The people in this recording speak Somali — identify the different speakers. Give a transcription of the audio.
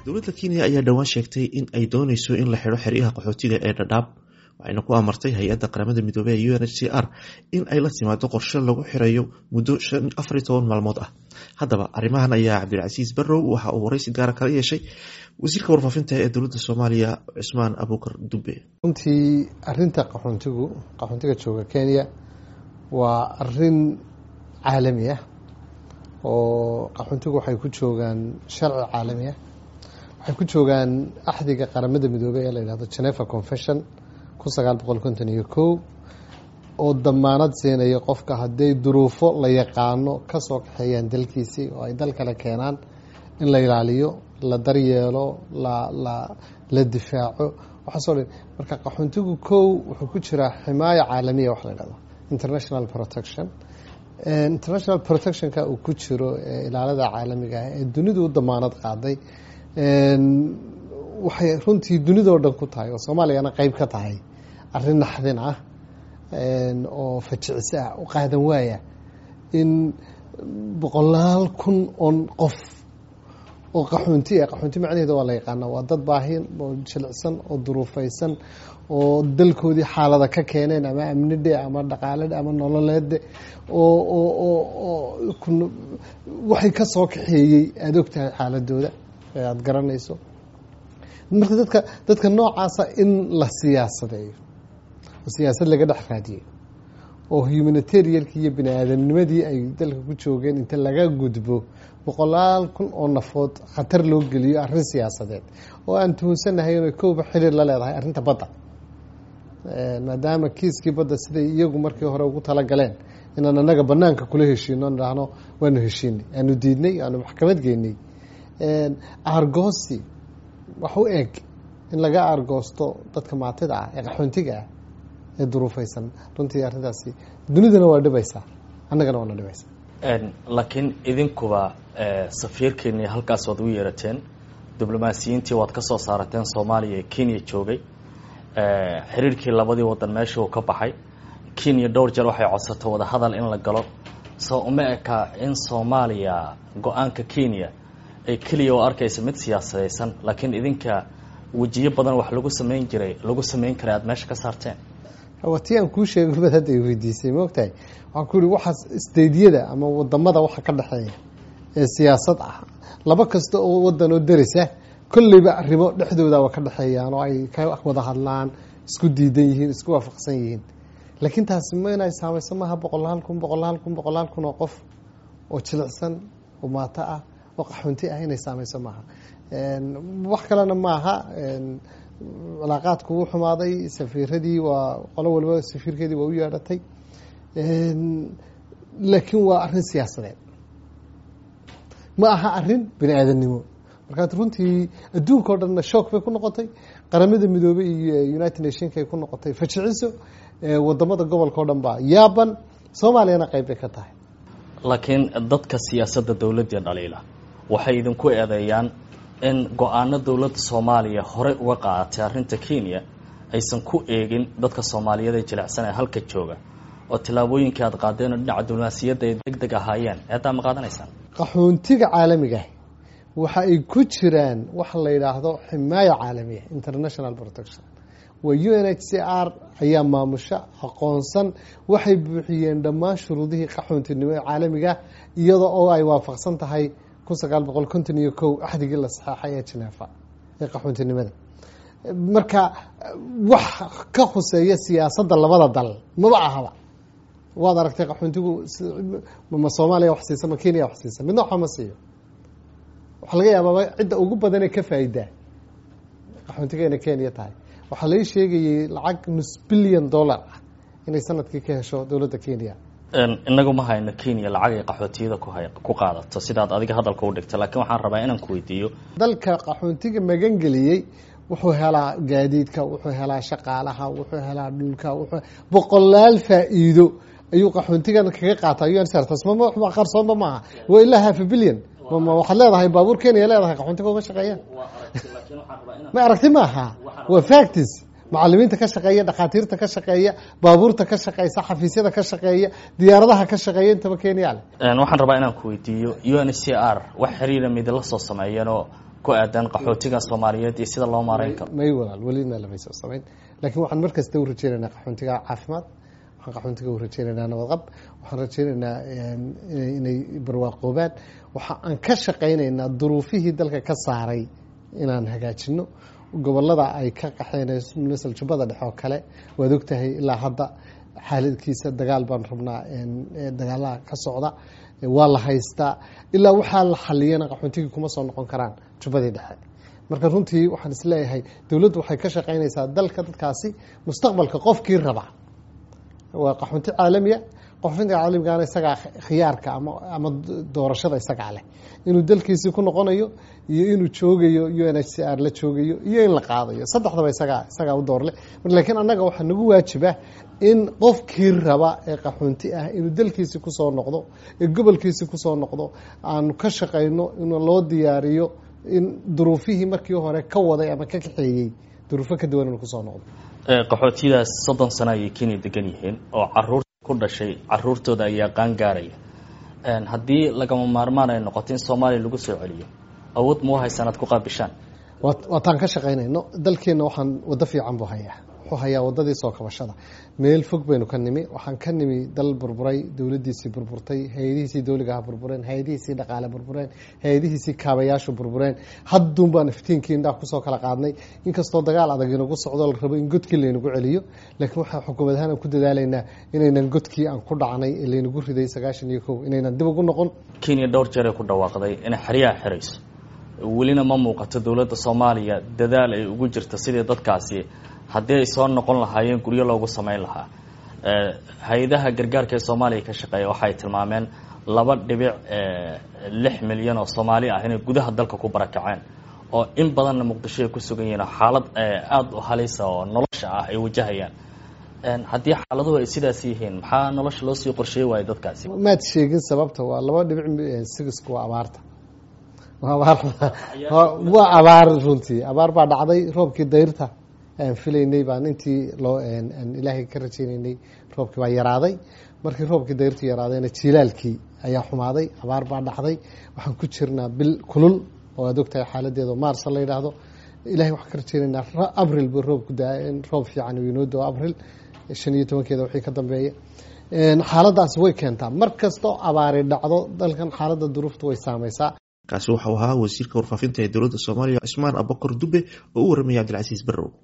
Speaker 1: dowladda kenya ayaa dhowaan sheegtay in ay dooneyso in la xidho xeryaha qaxootiga ee dhadhaab waxayna ku amartay hay-adda qaramada midoobey ee u n h c r in ay la timaado qorshe lagu xirayo muddo afariy toban maalmood ah haddaba arrimahan ayaa cabdilcasiis barrow waxa uu waraysi gaara kala yeeshay wasiirka warfaafinta ee dowladda soomaaliya cusmaan abuukar dube
Speaker 2: runtii arinta qaxoontigu qaxoontiga jooga kenya waa arin caalami ah oo qaxoontigu waxay ku joogaan sharci caalami ah waxay ku joogaan axdiga qaramada midoobey ee la yidhahdo geneva confession kun sagaal boqol konton iyo kow oo damaanad siinaya qofka hadday duruufo la yaqaano ka soo kaxeeyaan dalkiisii oo ay dal kale keenaan in la ilaaliyo la daryeelo la la la difaaco waxaasoo dhan marka qaxoontigu kow wuxuu ku jiraa ximaayo caalamiya wax la yidhahdo international protection international protectionka uu ku jiro ilaalada caalamiga ah ee dunidu u damaanad qaaday waxay runtii dunidao dhan ku tahay oo soomaaliyana qeyb ka tahay arrin naxdin ah oo fajicisi ah u qaadan waaya in boqolaal kun oon qof oo qaxoonti ah qaxoonti macnaheeda waa la yaqaana waa dad baahin oo jilicsan oo duruufeysan oo dalkoodii xaalada ka keeneen ama amnidhe ama dhaqaaledhe ama nololeedde oo oo oo oo waxay ka soo kaxeeyey aada og tahay xaaladooda ee aada garanayso marka dadka dadka noocaasa in la siyaasadeeyo oo siyaasad laga dhex raadiyo oo humanitarianki iyo bini aadamnimadii ay dalka ku joogeen inta laga gudbo boqolaal kun oo nafood khatar loo geliyo arrin siyaasadeed oo aan tuhunsanahay inay kowba xiriir la leedahay arrinta badda maadaama kiiskii badda siday iyagu markii hore ugu talagaleen inaan anaga banaanka kula heshiino dhahno waanu heshiinay aanu diidnay aanu maxkamad geynay aargoosi wax u eg in laga aargoosto dadka maatida ah ee qaxoontiga ah ee duruufeysan runtii arrintaasi dunidana waa dhibaysaa annagana waana dhibaysaa
Speaker 3: laakiin idinkuba safiirkeeni halkaas waad ugu yeerateen diblomaasiyiintii waad ka soo saarateen soomaaliya ee kenya joogay xiriirkii labadii wadan meesha uu ka baxay kenya dhowr jeer waxay codsatay wadahadal in la galo soo uma eka in soomaaliya go-aanka kenya ay keliya oo arkaysa mid siyaasadaysan laakiin idinka wejiyo badan wax lagu sameyn jiray lagu sameyn karay aada meesha ka saarteen
Speaker 2: waa tii aan kuu sheegay bad hadda ay weydiisay ma ogtahay waxaan ku yihi waxaas stadiyada ama wadamada waxa ka dhexeeya ee siyaasad ah laba kasta oo wadan oo derisa kolleyba arrimo dhexdooda waa ka dhexeeyaan oo ay ka wada hadlaan isku diidan yihiin isku waafaqsan yihiin laakiin taasi ma inay saameyso maaha boqolaal kun boqolaal kun boqolaal kun oo qof oo jilicsan oo maato ah oo qaxoonti ah inay saameyso maaha wax kalena maaha cilaaqaadku wuu xumaaday safiiradii waa qolo waliba safiirkeedii waa u yeedhatay laakiin waa arrin siyaasadeed ma aha arrin bini aadamnimo markaad runtii adduunka o dhanna shook bay ku noqotay qaramada midoobey iyo united nationka ay ku noqotay fajiciso wadamada gobolka o dhan baa yaaban soomaaliyana qeyb bay ka tahay
Speaker 3: laakiin dadka siyaasadda dowladda dhaliila waxay idinku eedeeyaan in go-aano dowladda soomaaliya horey uga qaadatay arrinta kenya aysan ku eegin dadka soomaaliyeed ee jilicsan ee halka jooga oo tillaabooyinkii aad qaadeen oo dhinaca diblomaasiyadda ay deg deg ahaayeen eedaa ma qaadanaysaan
Speaker 2: qaxoontiga caalamiga waxa ay ku jiraan waxa la yidhaahdo ximaayo caalamiya international protection waa u n h c r ayaa maamusho aqoonsan waxay buuxiyeen dhammaan shuruudihii qaxoontinimo ee caalamiga iyada oo ay waafaqsan tahay kun sagaal boqol konton iyo kow axdigii la saxeexay ee genefa ee qaxoontinimada marka wax ka khuseeya siyaasadda labada dal maba ahaba waad aragtay qaxoontigu ma soomaaliya wax siisa ma kenya wax siisa midna waxba ma siiyo waxaa laga yaabaa cidda ugu badanee ka faa'idaa qaxoontiga inay kenya tahay waxaa lai sheegayay lacag nus billion dollar ah inay sanadkii ka hesho dowladda kenya
Speaker 3: inagu ma hayno kenya lacag ay qaxootiyada ku qaadato sidaad adiga hadalka u dhigta laakiin waxaan rabaa inaan ku weydiiyo
Speaker 2: dalka qaxoontiga magangeliyey wuxuu helaa gaadiidka wuxuu helaa shaqaalaha wuxuu helaa dhulka wuxuu boqolaal faa'iido ayuu qaxoontigan kaga qaata unsrtasmama qarsoonba maaha waa ilaa half a billion waxaad leedahay baabuur kenya leedahay qaxoontiga uma shaqeeyaan ma aragti maaha waa factis macalimiinta ka shaqeeya dhakhaatiirta ka shaqeeya baabuurta ka shaqeysa xafiisyada ka shaqeeya diyaaradaha ka shaqeeya intaba kenya le
Speaker 3: waxaan rabaa inaan ku weydiiyo u n h c r wax xiriira midla soo sameeyeen oo ku aadan qaxootiga soomaaliyeed iyo sida loo maareyn karo
Speaker 2: may walaal welina lamayso samayn laakiin waxaan mar kasta u rajeynaynaa qaxoontiga caafimaad waxaan qaxoontiga u rajeynaynaa nabadqab waxaan rajeynaynaa inay barwaaqoobaan waxa aan ka shaqaynaynaa duruufihii dalka ka saaray inaan hagaajino gobolada ay ka qaxeen masal jubbada dhexe oo kale waad ogtahay ilaa hadda xaaladkiisa dagaal baan rabnaa dagaalaha ka socda waa la haystaa ilaa waxaa la xaliyana qaxoontigii kuma soo noqon karaan jubbadii dhexe marka runtii waxaan isleeyahay dowladdu waxay ka shaqaynaysaa dalka dadkaasi mustaqbalka qofkii raba waa qaxoonti caalamiya qaxoontiga caalamigaana isagaa khiyaarka ama ama doorashada isagaa leh inuu dalkiisii ku noqonayo iyo inuu joogayo u n h c r la joogayo iyo in la qaadayo saddexdaba isagaa isagaa u doorle laakiin annaga waxaa nagu waajiba in qofkii raba ee qaxoonti ah inuu dalkiisii kusoo noqdo ee gobolkiisii kusoo noqdo aanu ka shaqayno in loo diyaariyo in duruufihii markii hore ka waday ama ka kaxeeyey duruufo ka duwan inuu kusoo noqdo
Speaker 3: qaxootidaas soddon sano ayay kenya degan yihiin oo caruur ku dhashay caruurtooda ayaa qaan gaaraya haddii lagama maarmaan ay noqoto in soomaaliya lagu soo celiyo awood ma u haysan aad ku qaabishaan
Speaker 2: waataan ka shaqaynayno dalkeenna waxaan waddo fiican buu hayaa wuxuu hayaa waddadii soo kabashada meel fog baynu ka nimi waxaan ka nimi dal burburay dowladdiisii burburtay hay-adihiisii dowligaha burbureen hay-adihiisii dhaqaale burbureen hay-adihiisii kaabayaashu burbureen hadduun baan iftiinkii indhaha kusoo kala qaadnay inkastoo dagaal adag inagu socdo la rabo in godkii laynagu celiyo laakiin waxaan xukuumad ahaan aan ku dadaalaynaa inaynan godkii aan ku dhacnay ee laynagu riday sagaashan iyo kow inaynan dib ugu noqon
Speaker 3: kenya dhowr jeer ay ku dhawaaqday inay xeryaha xirayso welina ma muuqato dowladda soomaaliya dadaal ay ugu jirto sidii dadkaasi haddii ay soo noqon lahaayeen guryo loogu samayn lahaa hay-adaha gargaarka ee soomaaliya ka shaqeeya waxay tilmaameen laba dhibic lix milyan oo soomaali ah inay gudaha dalka ku barakaceen oo in badanna muqdisho ay ku sugan yihiin xaalad aada u halisa oo nolosha ah ay wajahayaan haddii xaaladuhu ay sidaas yihiin maxaa nolosha loo sii qorsheey waaya dadkaasi
Speaker 2: maad sheegin sababta waa laba dhibic sigisku waa abaarta waa abaar runtii abaar baa dhacday roobkii dayrta aan filaynay baan intii loo aan ilaahay ka rajaynaynay roobkii baa yaraaday markii roobkii dayrtu yaraadayna jiilaalkii ayaa xumaaday abaar baa dhacday waxaan ku jirnaa bil kulul oo aad ogtahay xaaladeeda maarsa la yidhaahdo ilahay waxaan ka rajaynaynaa abril ba roobku daa in roob fiican uu inoo doo abril shan iyo tobankeeda wixii ka dambeeya xaaladaasi way keentaa mar kastoo abaari dhacdo dalkan xaaladda duruufta way saamaysaa
Speaker 1: kaasi waxau ahaa wasiirka warfaafinta ee dowladda soomaaliya cismaan abakar dube oo u warramaya cabdilcasiis barrow